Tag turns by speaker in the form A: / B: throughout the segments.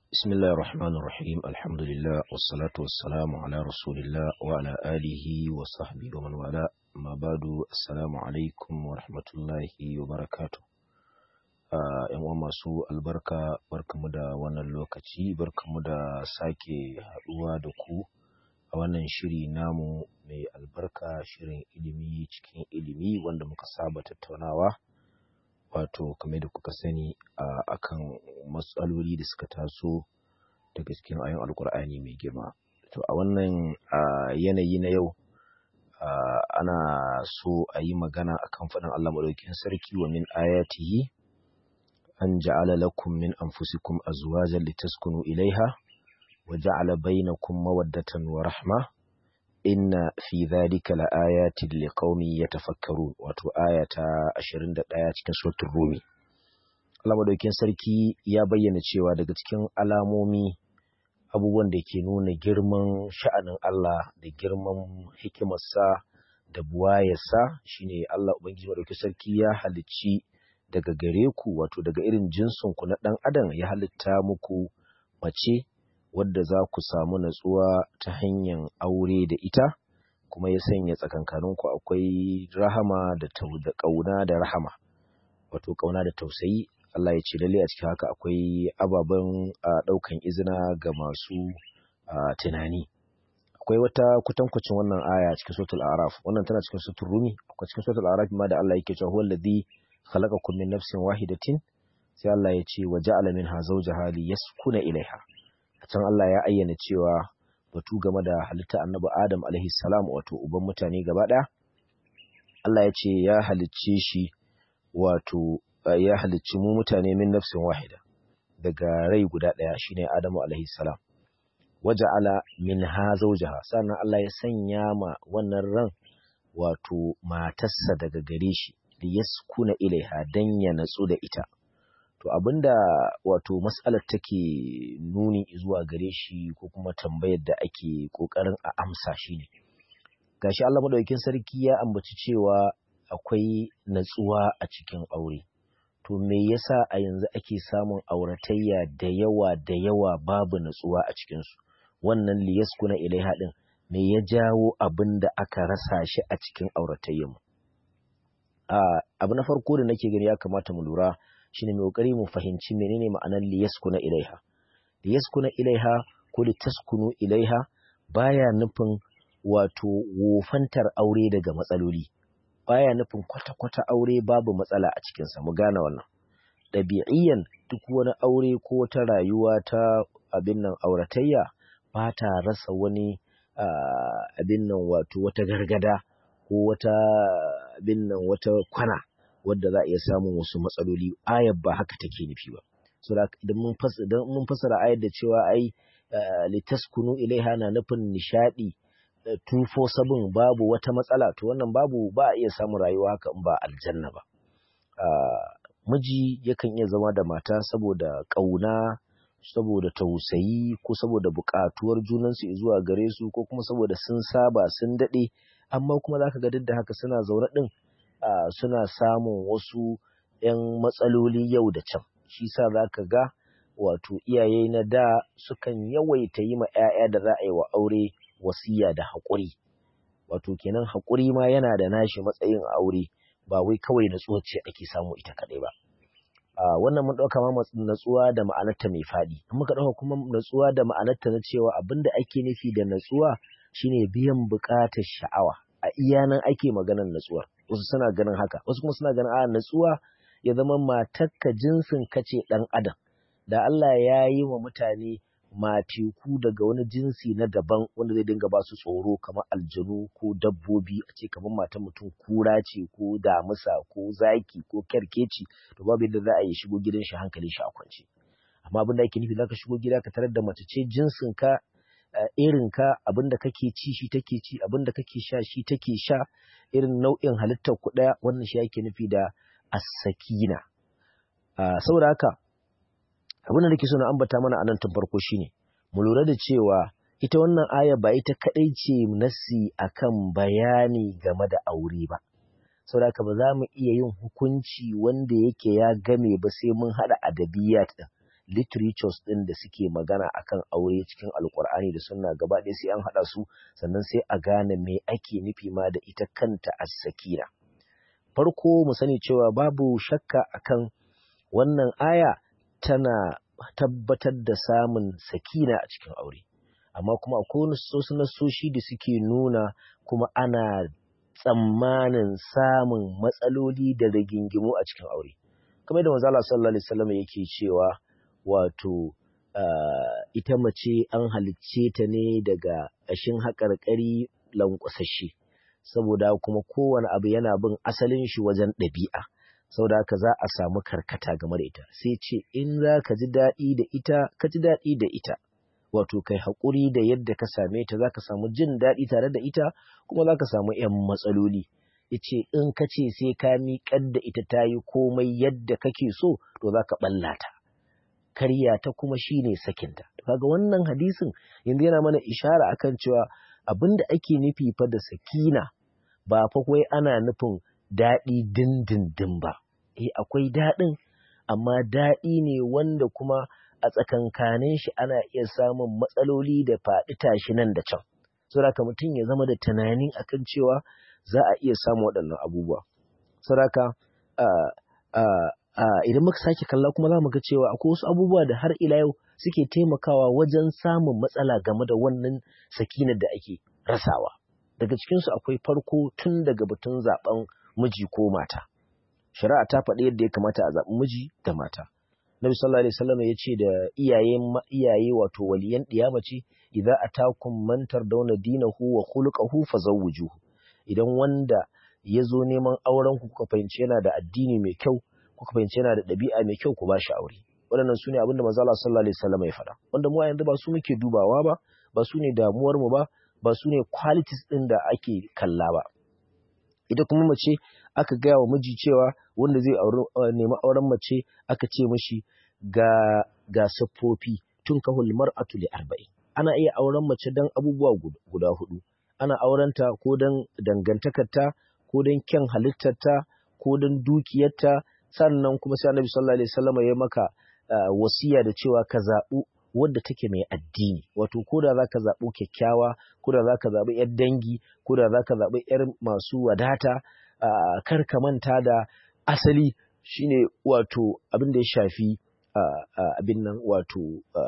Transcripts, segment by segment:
A: بسم الله الرحمن الرحيم الحمد لله والصلاة والسلام على رسول الله وعلى آله وصحبه ومن والاه ما بعد السلام عليكم ورحمة الله وبركاته ‘yan uwa masu albarka barkamu da wannan lokaci barkamu da sake haɗuwa da ku a wannan shiri namu mai albarka shirin ilimi cikin ilimi wanda muka saba tattaunawa wato kamar da kuka sani a kan matsaloli da suka taso daga cikin ayon alkur'ani mai girma to a wannan yanayi na yau ana so a yi magana akan faɗin Allah maɗaukin sarki wa min ayatihi an ja'ala lakum min anfusikum azwajan litaskunu ilaiha wa ja'ala bainakum mawaddatan wa rahma inna fi dhalika laayatin liqaumin yatafakkarun wato aya ta 21 cikin suratul rumi Allah madaukakin sarki ya bayyana cewa daga cikin alamomi abubuwan da ke nuna girman sha'anin Allah da girman hikimarsa da buwayarsa shine Allah ubangiji madaukakin sarki ya halicci daga gare ku wato daga irin jinsin ku na dan adam ya halitta muku mace wadda za ku samu natsuwa ta hanyar aure da ita kuma ya sanya tsakankaninku akwai rahama da ƙauna da rahama wato ƙauna da tausayi Allah ya ce lalle a cikin haka akwai ababen ɗaukan izina ga masu tunani akwai wata kutankucin wannan aya cikin suratul araf wannan tana cikin suratul rumi akwai cikin suratul araf ma da Allah yake cewa huwa alladhi khalaqakum min nafsin wahidatin sai Allah ya ce wa ja'ala minha zawjaha liyaskuna ilaiha can Allah ya ayyana cewa batu game da halitta annabi Adam alaihi salam wato uban mutane gaba ɗaya Allah ya ce ya halicce shi wato ya halicci mu mutane min nafsin wahida daga rai guda ɗaya shine Adamu alaihi salam waja'ala minha zawjaha sannan Allah ya sanya ma wannan ran wato matarsa daga gare shi liyaskuna ilaiha dan ya natsu da ita To abinda wato mas'alar take nuni zuwa gare shi ko kuma tambayar da ake kokarin a amsa shi ne. Gashi Allah madaukakin sarki ya ambaci cewa akwai natsuwa a cikin aure. To me yasa a yanzu ake samun auratayya da yawa da yawa babu natsuwa a cikinsu? Wannan liyaskuna ilaiha din me ya jawo abin da aka rasa shi a cikin auratayyanmu? Abu na farko da nake gani ya kamata mu lura shine mai kokari mu fahimci menene ma'anar liyaskuna ilaiha liyaskuna ilaiha ko litaskunu ilaiha baya nufin wato wofantar aure daga matsaloli baya nufin kwata-kwata aure babu matsala a cikinsa mu gane wannan ɗabi'iyyan duk wani aure ko wata rayuwa ta abin nan auratayya ba ta rasa wani abin nan wato wata gargada ko wata abin nan wata kwana wadda za a iya samun wasu matsaloli ayar ba haka take nufi ba so da idan mun fasara ayar da cewa ai litaskunu ilaiha na nufin nishadi 247 babu wata matsala to wannan babu ba a iya samun rayuwa haka in ba aljanna ba miji yakan iya zama da mata saboda ƙauna saboda tausayi ko saboda buƙatuwar junansu zuwa gare su ko kuma saboda sun saba sun daɗe amma kuma zaka ga duk da haka suna zaune ɗin Uh, suna samun wasu ‘yan matsaloli yau da can, shi sa za ka ga wato iyaye na da sukan yawaita yi ma ‘ya'ya da za a yi wa aure wasiya da haƙuri. Wato kenan haƙuri ma yana da nashi matsayin aure ba wai kawai natsuwa ce ake samu ita kaɗai ba. Uh, wannan mun ɗauka ma natsuwa da ma'anarta mai faɗi. In muka ɗauka kuma natsuwa da ma'anarta na cewa abin da ake nufi da natsuwa shine biyan buƙatar sha'awa. A iya nan ake maganar natsuwar. wasu suna ganin haka wasu kuma suna ganin a natsuwa ya zama matakka jinsin kace dan adam da Allah ya yi wa mutane mateku daga wani jinsi na daban wanda zai dinga ba su tsoro kamar aljanu ko dabbobi a ce kamar matan mutum kura ce ko damusa ko zaki ko kyarkeci to babu yadda za a yi shigo gidan shi hankalin shi a kwance amma abin da ake nufi zaka shigo gida ka tarar da mace ce jinsin ka irin ka abin da kake ci shi take ci abin da kake sha shi take sha irin nau'in halittar ku ɗaya wannan shi yake nufi da as-sakina saboda haka abin da nake so na ambata mana a nan tun farko shine mu lura da cewa ita wannan aya ba ita kadai ce nasi akan bayani game da aure ba saboda haka ba za mu iya yin hukunci wanda yake ya game ba sai mun hada adabiyat din literatures ɗin da suke magana akan aure cikin alkur'ani da sunna gaba ɗaya sai an haɗa su sannan sai a gane me ake nufi ma da ita kanta as-sakina farko mu sani cewa babu shakka akan wannan aya tana tabbatar da samun sakina a cikin aure amma kuma akwai wasu nasoshi da suke nuna kuma ana tsammanin samun matsaloli da rigingimu a cikin aure kamar da manzala sallallahu alaihi wasallam yake cewa wato ita mace an halicce ta ne daga ƙashin haƙarƙari lankwasashe saboda kuma kowane abu yana bin asalin shi wajen ɗabi'a saboda haka za a samu karkata game da ita sai ce in za ka ji daɗi da ita ka ji daɗi da ita wato kai haƙuri da yadda ka same ta za ka samu jin daɗi tare da ita kuma za ka samu ‘yan matsaloli yace in ka ce sai ka miƙar da ita ta yi komai yadda kake so to za ka ɓalla ta karya ta kuma shine sakinta kaga wannan hadisin yanzu yana mana ishara akan cewa abin da ake nufi fa da sakina ba fa wai ana nufin daɗi dindindin ba eh akwai daɗin amma daɗi ne wanda kuma a tsakankanin shi ana iya samun matsaloli da faɗi tashi nan da can saboda mutum ya zama da tunani akan cewa za a iya samun waɗannan abubuwa saboda idan muka sake kalla kuma za mu ga cewa akwai wasu abubuwa da har ila yau suke taimakawa wajen samun matsala game da wannan sakinar da ake rasawa daga cikinsu akwai farko tun daga batun zaben miji ko mata shari'a ta faɗi yadda ya kamata a zaɓi miji da mata Nabi sallallahu alaihi wasallam ya ce da iyaye iyaye wato waliyan ɗiya mace idza atakum man tardawna dinahu wa khuluquhu fazawwijuhu idan wanda ya zo neman auren ku kuka fahimci yana da addini mai kyau kuka fahimci yana da ɗabi'a mai kyau ku ba shi aure waɗannan su ne abin da manzo Allah sallallahu alaihi wasallam ya faɗa wanda mu a yanzu ba su muke dubawa ba ba su ne damuwar mu ba ba su ne qualities ɗin da ake kalla ba ita kuma mace aka gaya wa miji cewa wanda zai nemi auren mace aka ce mishi ga ga siffofi tun kahul mar'atu li arba'in ana iya auren mace dan abubuwa guda hudu ana aurenta ko dan dangantakarta ko dan kyan halittarta ko dan dukiyarta sannan kuma sai annabi sallallahu alaihi wasallam ya maka wasiya da cewa ka zaɓu wadda take mai addini wato ko da zaka zaɓo kyakkyawa ko da zaka zaɓi yar dangi ko da zaka zaɓi yar masu wadata kar ka manta da asali shine wato abin da ya shafi abin nan wato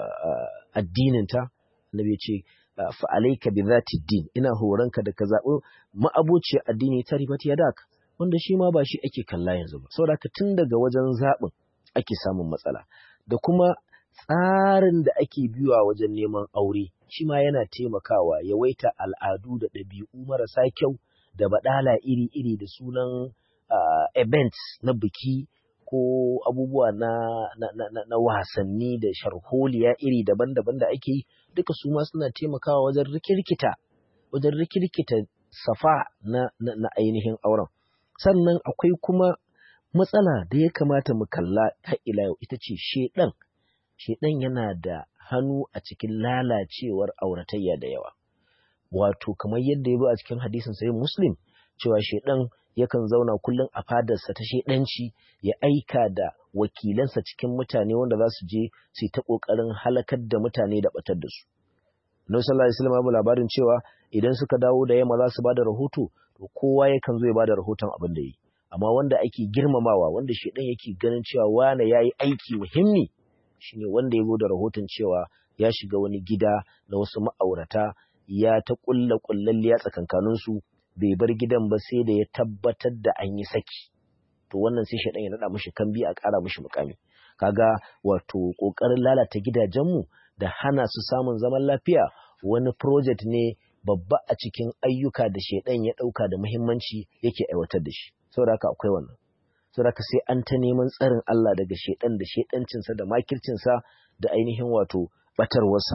A: addininta annabi ya ce fa alayka bi zati din ina horanka da ka zaɓi ma'abociyar addini ta ribati yadak wanda shi ma ba shi ake kalla yanzu ba saboda tun daga wajen zaɓin ake samun matsala da kuma tsarin da ake biyuwa wajen neman aure shi ma yana taimakawa yawaita al'adu da ɗabi'u marasa kyau da baɗala iri-iri da sunan uh, events na biki ko abubuwa na, na, na, na, wasanni da sharholiya iri daban-daban da ake yi duka su ma suna taimakawa wajen rikirkita wajen rikirkita safa na, na, na ainihin auren sannan akwai kuma matsala da ya kamata mu kalla har ila yau ita ce shedan shedan yana da hannu a cikin lalacewar auratayya da yawa wato kamar yadda ya bi a cikin hadisin sahih muslim cewa shedan yakan zauna kullum a fadarsa ta shedanci ya aika da wakilansa cikin mutane wanda za su je su ta kokarin halakar da mutane da batar da su Nabi sallallahu alaihi wasallam ya labarin cewa idan suka dawo da yamma za su bada rahoto to kowa yakan zo ya bada rahoton abin da yi amma wanda ake girmamawa wanda shedan yake ganin cewa wane yayi aiki muhimmi shine wanda ya da rahoton cewa ya shiga wani gida na wasu ma'aurata ya ta kulla kullalliya tsakankanin su bai bar gidan ba sai da ya tabbatar da an yi saki to wannan sai shedan ya nada mishi kambi a ƙara mishi mukami kaga wato kokarin lalata gidajenmu da hana su samun zaman lafiya wani project ne babba a cikin ayyuka da shedan ya dauka da muhimmanci yake aiwatar da shi saboda haka akwai wannan saboda haka sai an ta neman tsarin Allah daga shedan da shedancinsa da makircinsa da ainihin wato batarwarsa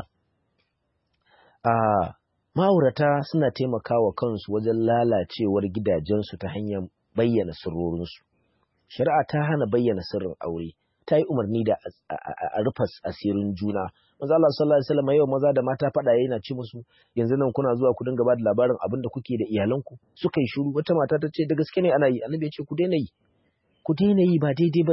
A: a ma'aurata suna taimakawa kansu wajen lalacewar gidajensu ta hanyar bayyana sirrorinsu shari'a ta hana bayyana sirrin aure ta yi umarni da a rufa asirin juna maza Allah sallallahu alaihi wasallam yau maza da mata faɗa yana ci musu yanzu nan kuna zuwa ku dinga ba da labarin abin da kuke da iyalanku suka yi shiru wata mata ta ce da gaske ne ana yi annabi ya ce ku daina yi ku daina yi ba daidai bane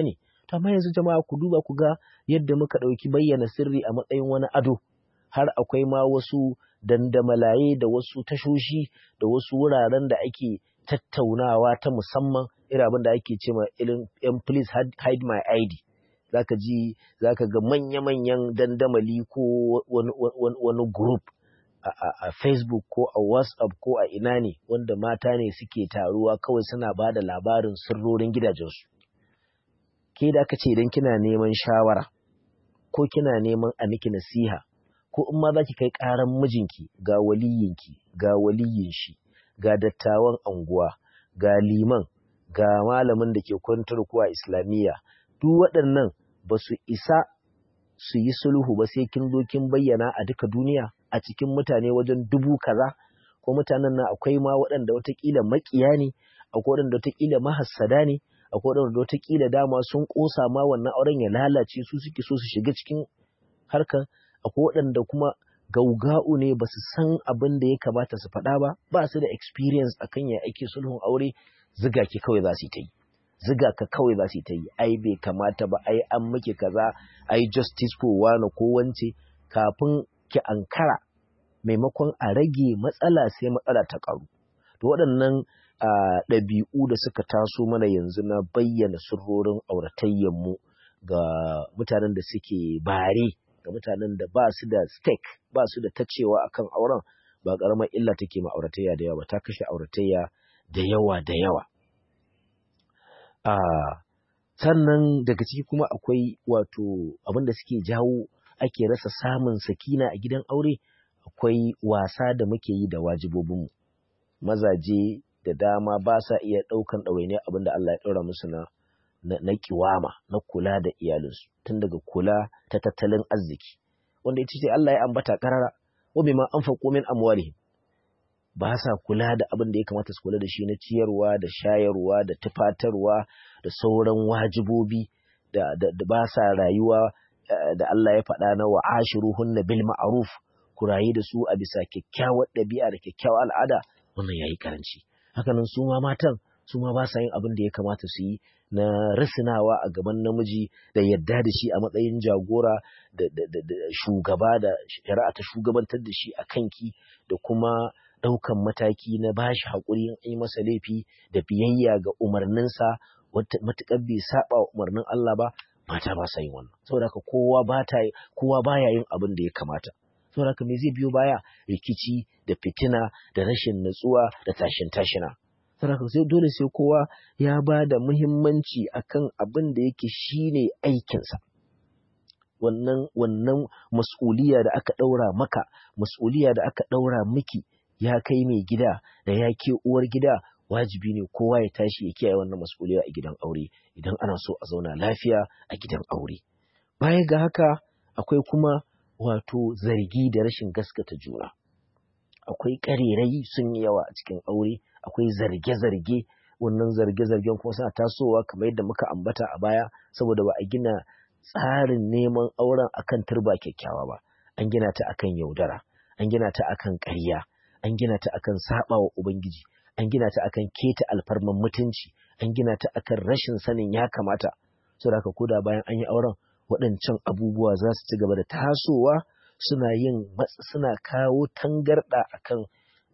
A: to amma yanzu jama'a ku duba ku ga yadda muka ɗauki bayyana sirri a matsayin wani ado har akwai ma wasu dandamalaye da wasu tashoshi da wasu wuraren da ake tattaunawa ta musamman irin abin da ake ce ma yan please hide my ID zaka ji zaka ga manya-manyan dandamali ko wani, wani, wani group a, a, a Facebook ko a WhatsApp ko a ina ne wanda mata ne suke taruwa kawai suna ba da labarin sirrorin gidajensu. Ke da aka ce idan kina neman shawara ko kina neman a miki nasiha ko in ma za ki kai ƙaran mijinki ga waliyinki ga waliyin shi ga dattawan anguwa ga liman ga malamin da ke kwantar ko a islamiyya duk waɗannan ba su isa su yi sulhu ba sai kin zo kin bayyana a duka duniya a cikin mutane wajen dubu kaza ko mutanen nan akwai ma waɗanda watakila makiya ne akwai waɗanda watakila mahassada ne akwai waɗanda watakila dama sun ƙosa ma wannan auren ya lalace su suke so su shiga cikin harkar akwai waɗanda kuma gauga'u ne ba su san abin da ya kamata su faɗa ba ba su da experience akan ya ake sulhun aure ziga ki kawai za su yi ta yi ziga ka kawai za su yi ta yi ai bai kamata ba ai an miki kaza ai justice ko wani ko wance kafin ki ankara maimakon a rage matsala sai matsala ta karu to waɗannan ɗabi'u da suka taso mana yanzu na bayyana sirrorin auratayyanmu ga mutanen da suke bare ga mutanen da ba su da stake ba su da tacewa akan auren ba ƙaramar illa take ma auratayya da yawa ba ta kashe auratayya da yawa da yawa sannan daga ciki kuma akwai wato abin da suke jawo ake rasa samun sakina a gidan aure akwai wasa da muke yi da wajibobinmu mazaje da dama ba sa iya ɗaukan ɗawainiyar abin da Allah ya ɗaura musu na na kiwama na kula da iyalinsu tun daga kula ta tattalin arziki wanda ita ce Allah ya ambata karara wa bima anfaqu min amwalihim ba sa kula da abin da ya kamata su kula da shi na ciyarwa da shayarwa da tufatarwa da sauran wajibobi da, da, da ba sa rayuwa da Allah ya faɗa na wa ashiruhunna bil ma'ruf ku rayu da su a bisa kyakkyawar ɗabi'a da kyakkyawar al'ada wannan yayi karanci hakanan su ma matan su ma ba sa yin abin da ya kamata su yi na risinawa a gaban namiji da yadda da shi a matsayin jagora da, shugaba da shari'a ta shugabantar da shi a kanki da kuma ɗaukan mataki na bashi haƙuri in yi masa laifi da biyayya ga umarninsa matuƙar bai saba wa umarnin Allah ba mata ba sa yin wannan saboda haka kowa ba ta kowa baya yin abin da ya kamata saboda haka me zai biyo baya rikici da fitina da rashin natsuwa da tashin tashina saboda sai dole sai kowa ya ba da muhimmanci akan abin da yake shine aikinsa wannan wannan mas'uliya da aka ɗaura maka mas'uliya da aka ɗaura miki ya kai mai gida da ya ke uwar gida wajibi ne kowa ya tashi ya kiyaye wannan mas'uliya a gidan aure idan ana so a zauna lafiya a gidan aure baya ga haka akwai kuma wato zargi da rashin gaskata juna akwai ƙarerai sun yi yawa a cikin aure akwai zarge-zarge wannan zarge-zargen kuma suna tasowa kamar yadda muka ambata a baya saboda ba a gina tsarin neman auren akan turba kyakkyawa ba an gina ta akan yaudara an gina ta akan ƙarya an gina ta akan saba wa ubangiji an gina ta akan keta alfarman mutunci an gina ta akan rashin sanin ya kamata saboda haka koda bayan an yi auren waɗancan abubuwa za su ci gaba da tasowa suna yin suna kawo tangarɗa akan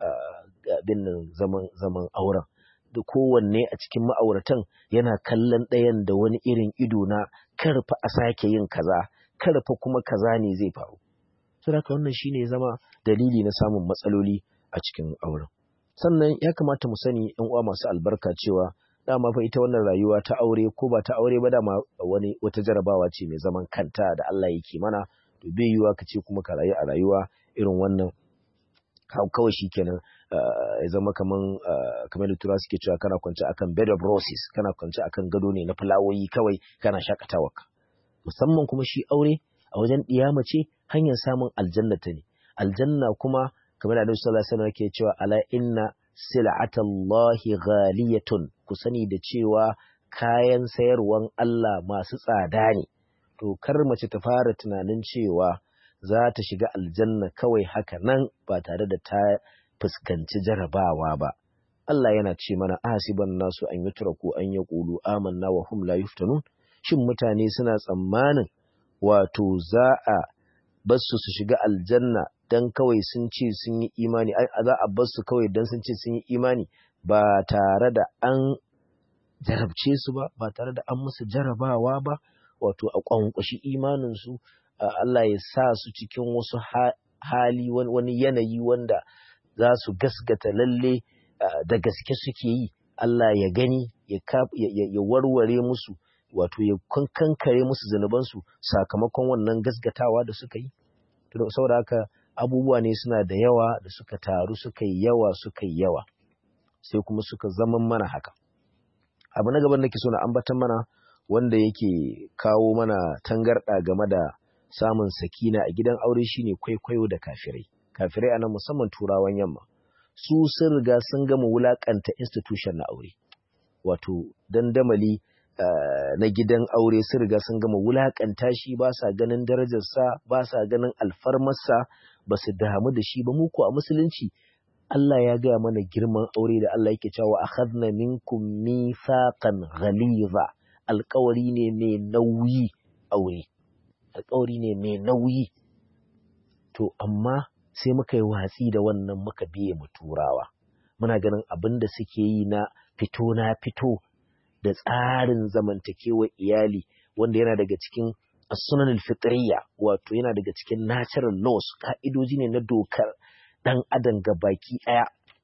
A: abin zaman zaman auren da kowanne a cikin ma'auratan yana kallon ɗayan da wani irin ido na karfa a sake yin kaza karfa kuma kaza ne zai faru saboda haka wannan shine zama dalili na samun matsaloli a cikin auren sannan ya kamata mu sani yan uwa masu albarka cewa dama fa ita wannan rayuwa ta aure ko ba ta aure ba dama wani wata jarabawa ce mai zaman kanta da Allah yake mana to bai yiwa ka ce kuma ka rayu a rayuwa irin wannan kawai shikenan ya zama kaman kamar da tura suke cewa kana kwance akan bed of roses kana kwance akan gado ne na fulawoyi kawai kana shakatawa ka musamman kuma shi aure a wajen ɗiyama ce hanyar samun aljanna ta ne aljanna kuma kamar da Annabi sallallahu alaihi wasallam yake cewa ala inna sil'atallahi ghaliyatun ku sani da cewa kayan sayarwan Allah masu tsada ne to kar mace ta fara tunanin cewa za ta shiga aljanna kawai haka nan ba tare da ta fuskanci jarabawa ba Allah yana ce mana asiban nasu an yutraku an yaqulu amanna wa hum la yuftanun shin mutane suna tsammanin wato za a basu su shiga aljanna dan kawai sun ce sun yi imani za a basu kawai dan sun ce sun yi imani ba tare da an jarabce su ba ba tare da an musu jarabawa ba wato a kwankwashi imanin su Allah ya sa su cikin wasu hali wani yanayi wanda za su gasgata lalle da gaske suke yi Allah ya gani ya warware musu wato ya kankare musu zunubansu sakamakon wannan gasgatawa da suka yi saboda haka abubuwa ne suna da yawa da suka taru suka yi yawa suka yi yawa sai kuma suka zama mana haka abu na gaban nake so na ambatan mana wanda yake kawo mana tangarɗa game da samun sakina a gidan aure shine kwaikwayo da kafirai kafirai anan musamman turawan yamma su sun riga sun gama wulakanta institution na aure wato dandamali uh, na gidan aure sun riga sun gama wulakanta shi ba sa ganin darajarsa ba sa ganin alfarmarsa ba su damu da shi ba mu ko a musulunci Allah ya gaya mana girman aure da Allah yake cewa akhadna minkum mithaqan ghaliza alƙawari ne mai nauyi aure alƙawari ne mai nauyi to amma sai muka yi watsi da wannan muka biye mu turawa muna ganin abin da suke yi na fito na fito da tsarin zamantakewa iyali wanda yana daga cikin sunan fitriya wato yana daga cikin natural laws ka'idoji ne na dokar dan adam ga baki ɗaya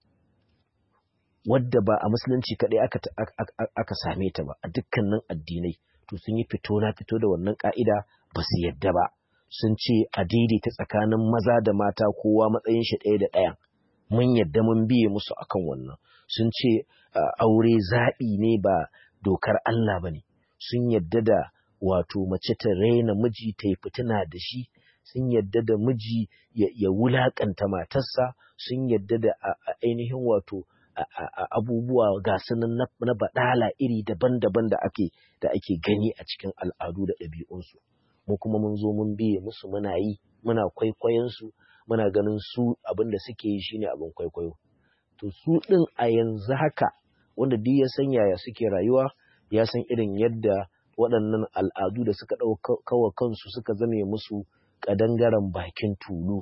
A: wadda ba a musulunci kaɗai aka, aka same ta ba a dukkanin addinai to sun yi fito na fito da wannan ka'ida ba su yadda ba sun ce a daidaita tsakanin maza da mata kowa matsayin shi ɗaya da ɗayan mun yadda mun biye musu akan wannan sun ce aure zaɓi ne ba dokar Allah ba ne sun yadda da wato mace ta raina miji ta yi fitina da shi sun yadda da miji ya wulaƙanta matarsa sun yadda da ainihin wato abubuwa ga sunan na baɗala iri daban-daban da ake da ake gani a cikin al'adu da ɗabi'unsu mu kuma mun zo mun biye musu muna yi muna kwaikwayon su muna ganin su abin da suke yi shine abin kwaikwayo to su ɗin a yanzu haka wanda duk ya san yaya suke rayuwa ya san irin yadda waɗannan al'adu da suka ɗaukawa kansu suka zame musu ƙadangaren bakin tulu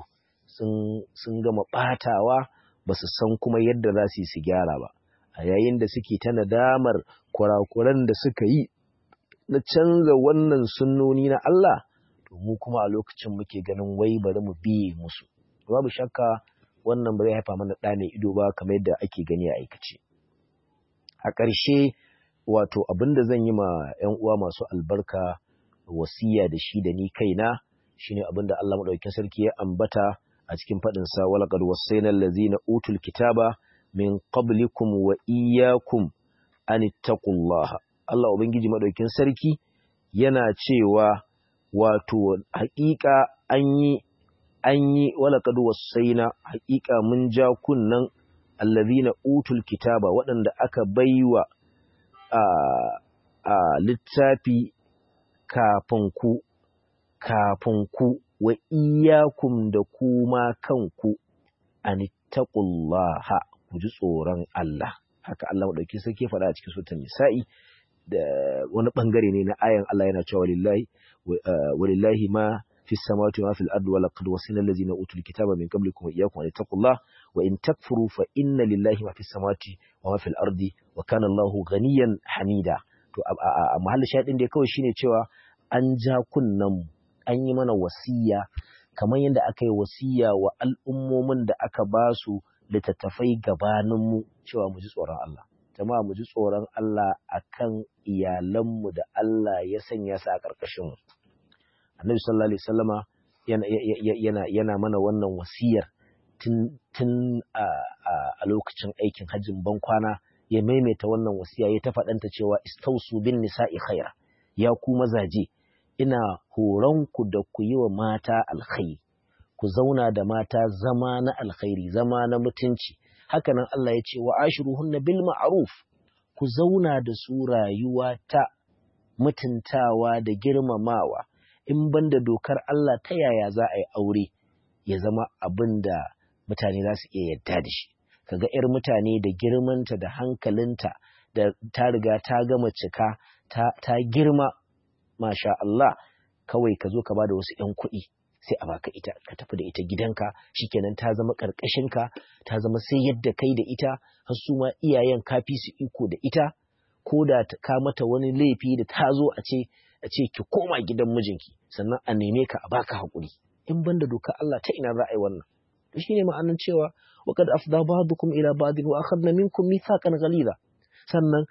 A: sun gama ɓatawa ba su san kuma yadda za su yi su gyara ba a yayin da suke ta nadamar kurakuran da suka yi na canza wannan sunnoni na Allah to mu kuma a lokacin muke ganin wai bari mu biye musu babu shakka wannan ba zai haifa mana ɗa mai ido ba kamar yadda ake gani a aikace a ƙarshe wato abin da zan yi ma 'yan uwa masu albarka wasiya da shi da ni kaina shine abin da Allah madaukakin sarki ya ambata a cikin faɗin sa walaqad wasaina allazina utul kitaba min qablikum wa iyyakum an ittaqullaha Allah ubangiji madaukakin sarki yana cewa wato haƙiƙa an yi an yi walaqad wasaina haƙiƙa mun ja kunnan allazina utul kitaba waɗanda aka baiwa a a littafi kafin ku kafin ku wa iyakum da kuma kanku anittaqullaha ku ji tsoron Allah haka Allah madauki sarki faɗa a cikin suratul nisa'i da wani bangare ne na ayan Allah yana cewa walillahi walillahi ma fi samawati wa fil ardi wa laqad wasina allazina utul kitaba min qablikum wa iyyakum anittaqullaha wa in takfuru fa inna lillahi ma fi samawati wa ma fil ardi wa kana Allahu ghaniyan hamida to a mahallin shaɗin da kawai shine cewa an ja kunnan an yi mana wasiya kamar yadda aka yi wasiya wa al'ummomin da aka ba su littattafai gabaninmu cewa mu ji tsoron Allah. Jama'a mu ji tsoron Allah a kan iyalanmu da Allah ya sanya su a ƙarƙashinmu. Annabi sallallahu Alaihi Wasallama yana, mana wannan wasiyar tun a lokacin aikin hajjin bankwana ya maimaita wannan wasiya ya ta faɗanta cewa istausu bin nisa'i khaira ya ku mazaje ina horonku da ku yi wa mata alkhairi, ku zauna da mata zama na alkhairi, zama na mutunci. Hakanan Allah ya ce wa ashiruhunna bil ma'ruf ku zauna da su rayuwa ta mutuntawa da girmamawa, in banda dokar Allah ta yaya za a yi aure ya zama abin da mutane za su iya yadda da shi. Kaga ‘yar mutane da girmanta da hankalinta da ta riga ta gama cika ta girma masha Allah kawai ka zo ka bada wasu ƴan kuɗi sai a baka ita ka tafi da ita gidanka shikenan ta zama ƙarƙashinka ta zama sai yadda kai da ita har su ma iyayen ka fi su iko da ita ko da ka mata wani laifi da ta zo a ce a ce ki koma gidan mijinki sannan a neme ka a baka haƙuri in banda doka Allah ta ina za a yi wannan to shine ma'anar cewa wa qad afda ba'dukum ila ba'din wa akhadna minkum mithaqan ghalidha sannan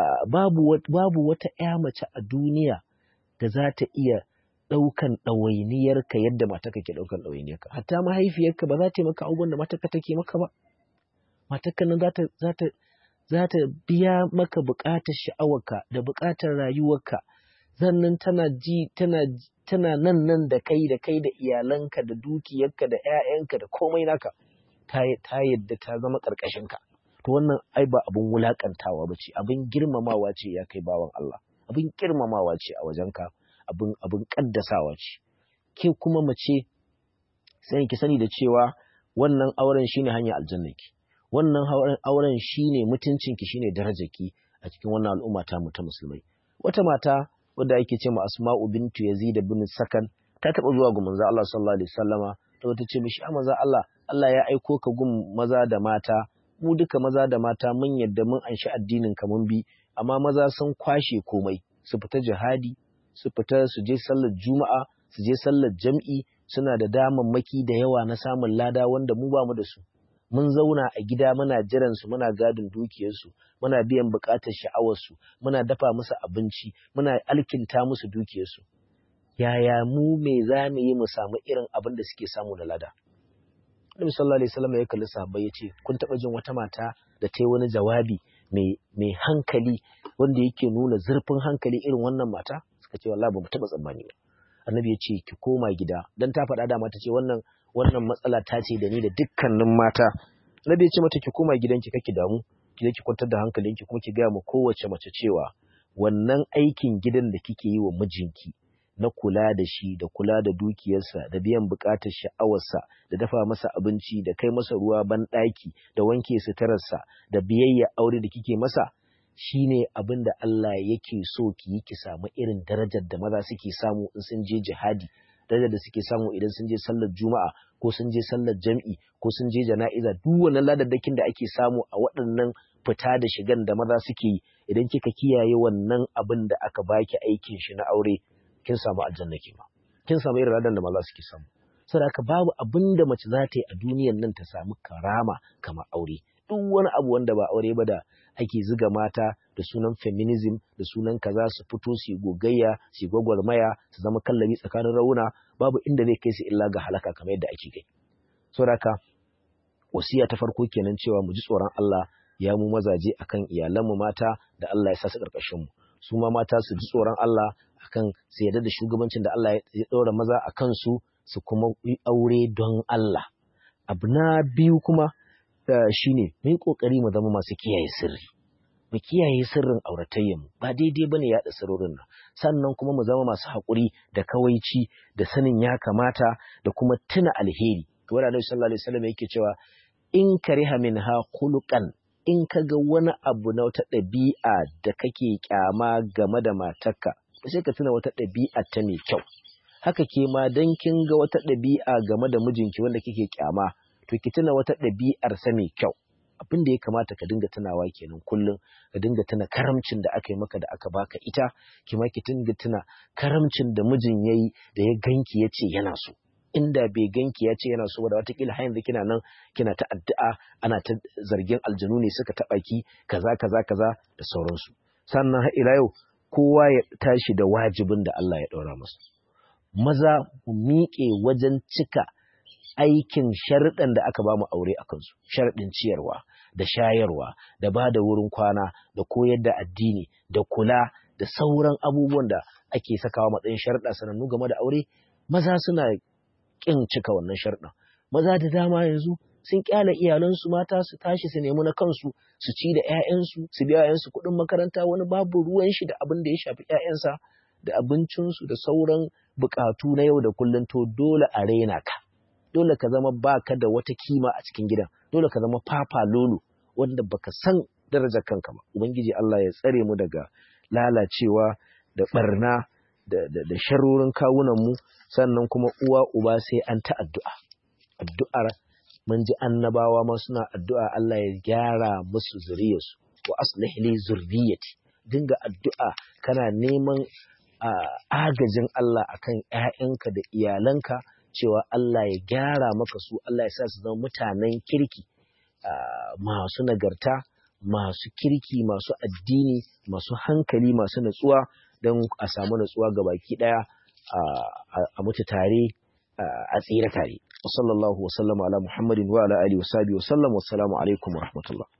A: babu babu wata ƴa mace a duniya da za ta iya ɗaukan ɗawainiyarka yadda matarka ke ɗaukan ɗawainiyarka hatta mahaifiyarka ba za ta yi maka abubuwan da matarka take maka ba matarka nan za ta za ta za ta biya maka buƙatar sha'awarka da buƙatar rayuwarka sannan tana ji tana tana nan nan da kai da kai da iyalanka da dukiyarka da ƴaƴanka da komai naka ta ta yadda ta zama ƙarƙashinka to wannan ai ba abin wulaƙantawa ba ce abin girmamawa ce ya kai bawan Allah abin girmamawa ce a wajenka abin abin ƙaddasawa ce ke kuma mace sai ki sani da cewa wannan auren shine hanyar aljannaki wannan auren shine mutuncinki shine darajarki a cikin wannan al'umma ta mu ta musulmai wata mata wadda ake ce ma Asma'u bintu Yazid bin Sakan ta taba zuwa ga manzo Allah sallallahu alaihi wasallama ta wata ce mishi a manzo Allah Allah ya aiko ka gun maza da mata mu duka maza da mata mun yadda mun anshi addinin ka mun bi amma maza sun kwashe komai su fita jihadi su fita su je sallar juma'a su je sallar jam'i suna da damammaki da yawa na samun lada wanda mu ba mu da su mun zauna a gida muna jiran su muna gadin dukiyarsu muna biyan bukatar sha'awarsu muna dafa musu abinci muna alkinta musu dukiyarsu yaya mu me za mu yi mu samu irin abin da suke samu da lada Nabi sallallahu alaihi wasallam ya kalli sahabbai ya ce kun taba jin wata mata da ta yi wani jawabi mai mai hankali wanda yake nuna zurfin hankali irin wannan mata suka ce wallahi ba mu taba tsammani ba annabi ya ce ki koma gida dan ta faɗa da mata ce wannan wannan matsala ta ce da ni da dukkanin mata annabi ya ce mata ki koma gidanki kake damu ki je ki kwantar da hankalinki kuma ki gaya mu kowace mace cewa wannan aikin gidan da kike yi wa mijinki na kula da shi da kula da dukiyarsa da biyan bukatar sha'awarsa da dafa masa abinci da kai masa ruwa ban ɗaki da wanke suturarsa da biyayya aure da kike masa shine abin da Allah yake so ki yi ki samu irin darajar da maza suke samu in sun je jihadi darajar da suke samu idan sun je sallar juma'a ko sun je sallar jam'i ko sun je jana'iza duk wannan ladadakin da ake samu a waɗannan fita da shigan da maza suke yi idan kika kiyaye wannan abin da aka baki aikin shi na aure kin samu aljanna ke ma kin samu irin ladan da maza suke samu saboda haka babu abin da mace za ta yi a duniyar nan ta samu karama kamar aure duk wani abu wanda ba aure ba da ake ziga mata da sunan feminism da sunan kaza su fito su gogayya su gwagwarmaya su zama kallabi tsakanin rauna babu inda zai kai su illa ga halaka kamar yadda ake kai saboda haka wasiya ta farko kenan cewa mu ji tsoron Allah ya mu mazaje akan iyalanmu mata da Allah ya sa su karkashin mu su ma mata su ji tsoron Allah akan su yarda da shugabancin da Allah ya ɗora maza a kansu su kuma yi aure don Allah abu na biyu kuma shine mu yi kokari mu zama masu kiyaye sirri mu kiyaye sirrin auratayyanmu ba daidai bane yaɗa sirrorin nan sannan kuma mu zama masu haƙuri da kawaici da sanin ya kamata da kuma tuna alheri to wanda Annabi sallallahu alaihi wasallam yake cewa in kariha minha khuluqan in kaga wani abu na wata ɗabi'a da kake kyama game da matarka sai ka tuna wata ɗabi'a ta mai kyau haka ke ma dan kin ga wata ɗabi'a game da mijinki wanda kike kyama to ki tuna wata ɗabi'ar sa mai kyau abin da ya kamata ka dinga tunawa kenan kullum ka dinga tuna karamcin da aka yi maka da aka baka ita ki ma ki dinga tuna karamcin da mijin yayi da ya ganki ya ce yana so inda bai ganki ya ce yana so da watakila har yanzu kina nan kina ta addu'a ana ta zargin aljanu ne suka taɓa ki kaza kaza kaza da sauransu sannan har ila yau kowa ya tashi da wajibin da Allah ya ɗaura masa maza mu miƙe wajen cika aikin sharuɗan da aka bamu aure a kansu sharaɗin ciyarwa da shayarwa da ba da wurin kwana da koyar da addini da kula da sauran abubuwan da ake sakawa matsayin sharuɗa sanannu game da aure maza suna ƙin cika wannan sharuɗan maza da dama yanzu sun kyale iyalansu mata su tashi su nemi na kansu su ci da 'ya'yansu su biya 'ya'yansu kuɗin makaranta wani babu ruwan shi da abin da ya shafi 'ya'yansa da abincinsu da sauran buƙatu na yau da kullum to dole a raina ka dole ka zama baka da wata kima a cikin gidan dole ka zama papa lolo wanda baka san darajar kanka ba ubangiji Allah ya tsare mu daga lalacewa da barna da sharorin kawunanmu sannan kuma uwa uba sai an ta addu'a addu'ar mun ji annabawa ma suna addu'a Allah ya gyara musu zuriyarsu wa aslih li zurriyati dinga addu'a kana neman agajin Allah akan ƴaƴanka da iyalanka cewa Allah ya gyara maka su Allah ya sa su zama mutanen kirki masu nagarta masu kirki masu addini masu hankali masu natsuwa don a samu natsuwa ga baki ɗaya a mutu tare a tsira tare. Wa sallallahu wa sallama ala Muhammadin wa ala alihi wa sahbihi wa sallam wa assalamu alaikum wa rahmatullah.